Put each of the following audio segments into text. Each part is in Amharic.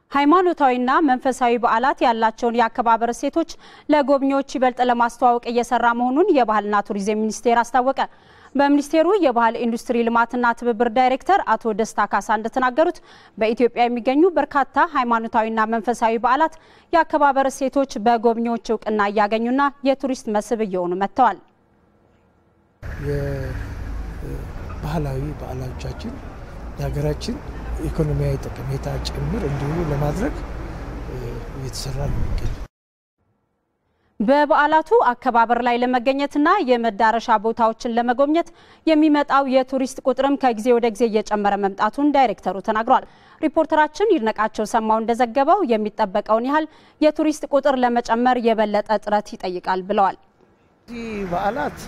ሃይማኖታዊና መንፈሳዊ በዓላት ያላቸውን የአከባበር እሴቶች ለጎብኚዎች ይበልጥ ለማስተዋወቅ እየሰራ መሆኑን የባህልና ቱሪዝም ሚኒስቴር አስታወቀ። በሚኒስቴሩ የባህል ኢንዱስትሪ ልማትና ትብብር ዳይሬክተር አቶ ደስታ ካሳ እንደተናገሩት በኢትዮጵያ የሚገኙ በርካታ ሃይማኖታዊና መንፈሳዊ በዓላት የአከባበር እሴቶች በጎብኚዎች እውቅና እያገኙና የቱሪስት መስህብ እየሆኑ መጥተዋል። የባህላዊ በዓሎቻችን የሀገራችን ኢኮኖሚያዊ ጠቀሜታ ጭምር እንዲሁ ለማድረግ እየተሰራ ነው የሚገኝ በበዓላቱ አከባበር ላይ ለመገኘትና የመዳረሻ ቦታዎችን ለመጎብኘት የሚመጣው የቱሪስት ቁጥርም ከጊዜ ወደ ጊዜ እየጨመረ መምጣቱን ዳይሬክተሩ ተናግሯል። ሪፖርተራችን ይድነቃቸው ሰማው እንደዘገበው የሚጠበቀውን ያህል የቱሪስት ቁጥር ለመጨመር የበለጠ ጥረት ይጠይቃል ብለዋል። እዚህ በዓላት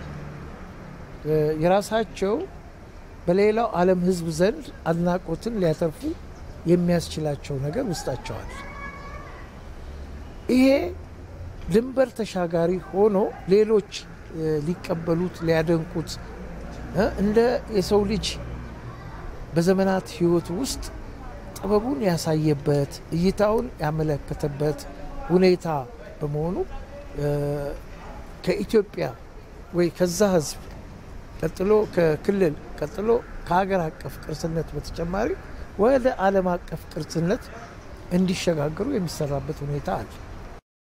የራሳቸው በሌላው ዓለም ሕዝብ ዘንድ አድናቆትን ሊያተርፉ የሚያስችላቸው ነገር ውስጣቸዋል። ይሄ ድንበር ተሻጋሪ ሆኖ ሌሎች ሊቀበሉት ሊያደንቁት እንደ የሰው ልጅ በዘመናት ሕይወት ውስጥ ጥበቡን ያሳየበት እይታውን ያመለከተበት ሁኔታ በመሆኑ ከኢትዮጵያ ወይ ከዛ ሕዝብ ቀጥሎ ከክልል ቀጥሎ ከሀገር አቀፍ ቅርስነት በተጨማሪ ወደ ዓለም አቀፍ ቅርስነት እንዲሸጋገሩ የሚሰራበት ሁኔታ አለ።